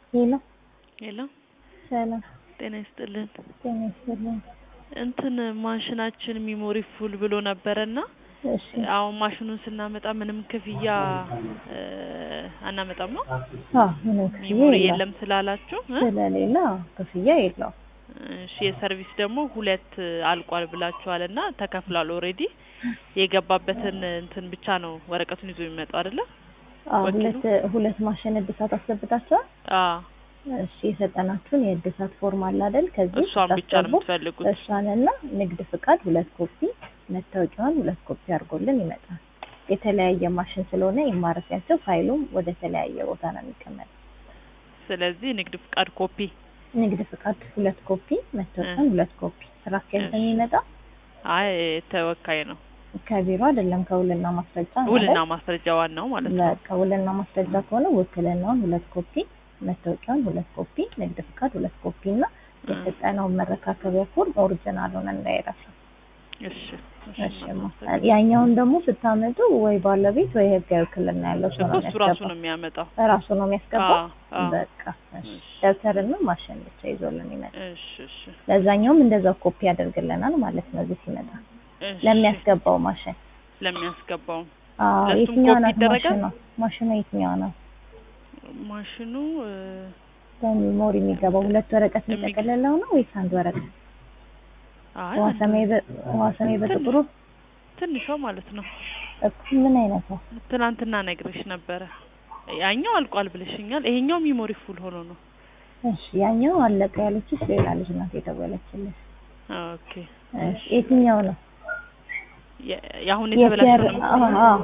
ሄሎ ሄሎ ሰላም ጤና ይስጥልን። ጤና ይስጥልኝ። እንትን ማሽናችን ሚሞሪ ፉል ብሎ ነበረና እሺ አሁን ማሽኑን ስናመጣ ምንም ክፍያ እ አናመጣም ነው አዎ ምንም ክፍያ ሚሞሪ የለውም የለም ስላላችሁ እ ስለሌለ አዎ ክፍያ የለውም። እሺ የሰርቪስ ደግሞ ሁለት አልቋል ብላችኋል እና ተከፍሏል ኦልሬዲ የገባበትን እንትን ብቻ ነው ወረቀቱን ይዞ የሚመጣው አይደለ? አዎ ወኪሉ? ሁለት ሁለት ማሽን እድሳት አስገብታችኋል? አዎ እሺ የሰጠናችሁን የእድሳት ፎርም አለ አይደል? ከዚህ እሷን ብቻ ነው ስታስገቡ የምትፈልጉት? እሷንና ንግድ ፍቃድ ሁለት ኮፒ መታወቂያውን ሁለት ኮፒ አድርጎልን ይመጣል። የተለያየ ማሽን ስለሆነ የማረፊያቸው ፋይሉም ወደ ተለያየ ቦታ ነው የሚቀመጠው። ስለዚህ ንግድ ፍቃድ ኮፒ ንግድ ፍቃድ ሁለት ኮፒ መታወቂያውን ሁለት ኮፒ ስራ አስኪያጅ ነው እሺ። የሚመጣው አይ ተወካይ ነው ከቢሮ አይደለም ከውልና ማስረጃ ነው ውልና አይደል? ማስረጃ ዋናው ማለት ነው። በቃ ውልና ማስረጃ ከሆነ ውክልናውን ሁለት ኮፒ መታወቂያውን ሁለት ኮፒ ንግድ ፍቃድ ሁለት ኮፒ እና እ የሰጠነውን መረካከቢያ ፎርም ኦሪጂናሉን እንዳይረሳ። እሺ እሺ እሺ ማ- እናመሰግናለን። ያኛውን ደግሞ ስታመጡ ወይ ባለቤት ወይ ህጋዊ ውክልና ያለው ሰው እኮ ነው እሱ ራሱ የሚያስገባው። ነው የሚያመጣው። ራሱ ነው የሚያስገባው። አዎ አዎ በቃ እሺ እሺ ደብተርና ማሽን ብቻ ይዞልን ይመጣል። እሺ እሺ ለዛኛውም እንደዛው ኮፒ ያደርግልናል ማለት ነው እዚህ ሲመጣ እሺ ለሚያስገባው ማሽን። ለሚያስገባው አዎ ለሱም የትኛዋ ኮፒ ናት ይደረጋል? ማሽኗ? ማሽኗ የትኛዋ ናት? ማሽኑ እ በሚሞሪ የሚገባው ሁለት ወረቀት የሚገ- የሚጠቀልለው ነው ወይስ አንድ ወረቀት? አይ ውሃ አንድ ሰማይ በ- ውሃ ሰማይ በጥቁሩ ትንሿ ማለት ነው። እኮ ምን አይነት ነው? ትናንትና ነግሬሽ ነበረ። ያኛው አልቋል ብለሽኛል። ይሄኛው ሚሞሪ ፉል ሆኖ ነው። እሺ ያኛው አለቀ ያለችሽ ሌላ ልጅ ናት የደወለችልሽ። ኦኬ እሺ የትኛው ነው? የ- የአሁን የሲአር የተበላሸው ነው። አዎ አዎ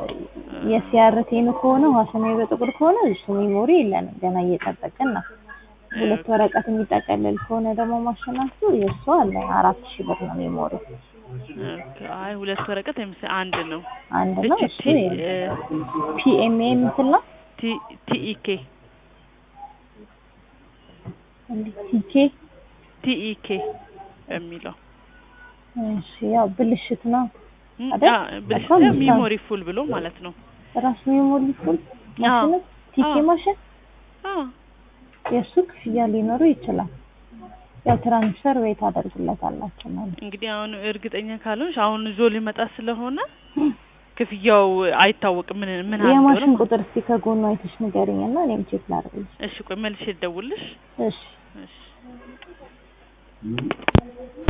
የሲአርቴን ከሆነ ውሃ ሰማይ በጥቁር ከሆነ እሱ ሚሞሪ የለንም ገና እየጠበቅን ነው። ሁለት ወረቀት የሚጠቀልል ከሆነ ደግሞ ማሽናችሁ የእሱ አለ አራት ሺህ ብር ነው ሚሞሪ ኦኬ አይ ሁለት ወረቀት አይመስለኝ አንድ ነው። አንድ ነው እቺ እሱ ቲ ፒኤምኤ የምትል ነው ቲ ቲኢኬ ቲኬ ቲኢኬ በሚለው እሺ ያው ብልሽት ነው ም፣ አይደል? አ፣ ብልሽ በጣም ሚሞሪ ፉል ብሎ ማለት ነው። ራሱ ሚሞሪ ፉል ማሽን ቲኬ አዎ። ማሽን አ የእሱ ክፍያ ሊኖረው ይችላል። ያው ትራንስፈር ወይ ታደርጉለታላችሁ ማለት እንግዲህ አሁን እርግጠኛ ካልሆንሽ አሁን ይዞ ሊመጣ ስለሆነ ክፍያው አይታወቅም ምን ምን አለ የማሽን ቁጥር እስቲ ከጎኑ አይተሽ ንገሪኝ እና እኔም ቼክ ላድርግልሽ። እሺ ቆይ መልሼ ልደውልልሽ እሺ እሺ